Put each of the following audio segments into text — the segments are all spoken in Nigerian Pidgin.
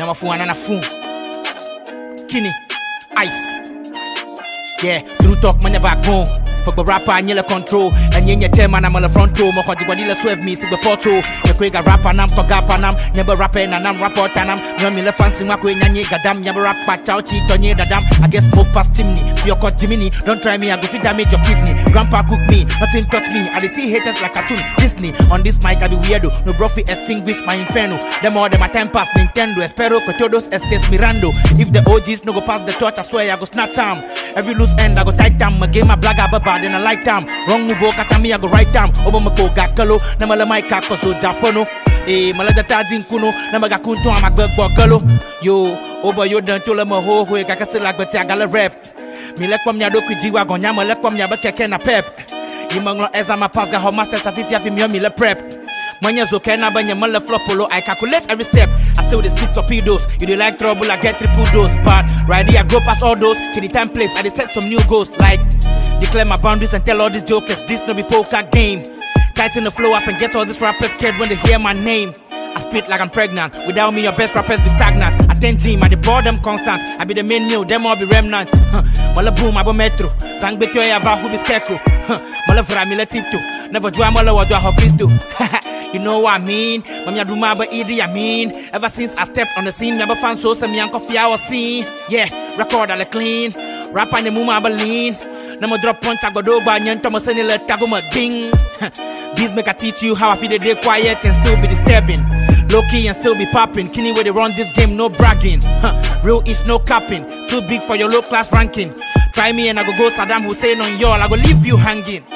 na mafu anana fu. Kini, ice. Yeah, through talk manya backbone. Pag rapper nyela control Na nyenye tema na mala front row Mohoji wadila swerve me sig porto Ya kwega rapper nam to gapa nam Nyeba rapper na nam rapper tanam Nyomi le fancy mwakwe nyanye gadam Nyeba rapper chow chi tonye dadam I guess smoke past chimney Fio cut Jiminy Don't try me I go fit damage your kidney Grandpa cook me Nothing touch me I dey see haters like cartoon Disney On this mic I be weirdo No bro fi extinguish my inferno Them all them a time pass Nintendo Espero Cotodos Estes Mirando If the OGs no go pass the torch I swear I go snatch am Every loose end I go tight am My game a blag a baba then I like them Wrong move kata me I go right them Obo mako gakalo Na mala mic a koso japono Eh, mala da tadin kuno Na maga kunto ama gbegbo galo Yo, obo yo dan to le mo ho ho Kaka still like beti agala rap Mi lek pom nya do kwi jiwa gon nya lek pom nya be keke na pep Imanglo eza ma pass ga ho master sa fifi afi mi yo mi le prep Manya zo kena banya mala flop polo I calculate every step I still dey spit torpedoes You dey like trouble I get triple dose But right here I go past all those To the time place I dey set some new goals Like declare my boundaries and tell all these jokers This no be poker game Tighten the flow up and get all these rappers scared when they hear my name I spit like I'm pregnant. Without me, your best rappers be stagnant. I tend team, I the boredom constant. I be the main meal, them all be remnants. Huh. Mala boom, I be metro. Sang beto ya va who be scarecrow. Huh. Mala vra mi le tipto. Never do I mala what do I hope to. You know what I mean? Mam ya do my but idi I mean. Ever since I stepped on the scene, me fan so some young coffee I was seen. Yeah, record all clean. Rap on the move I lean. Nama drop punch I go do ba nyan to send le tago ma ding. These make I teach you how I feel the day quiet and still be disturbing. Low key and still be popping. Kenny where they run this game, no bragging. Huh. Real is no capping. Too big for your low class ranking. Try me and I go go Saddam Hussein on y'all. I go leave you hanging.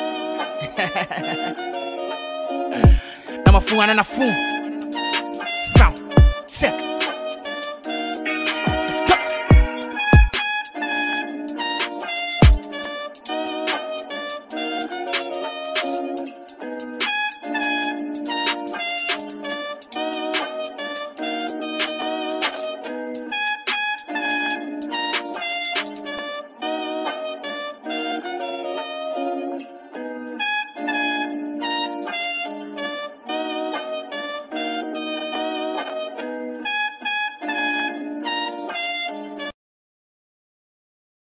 I'm a fool and a fool. Sound check.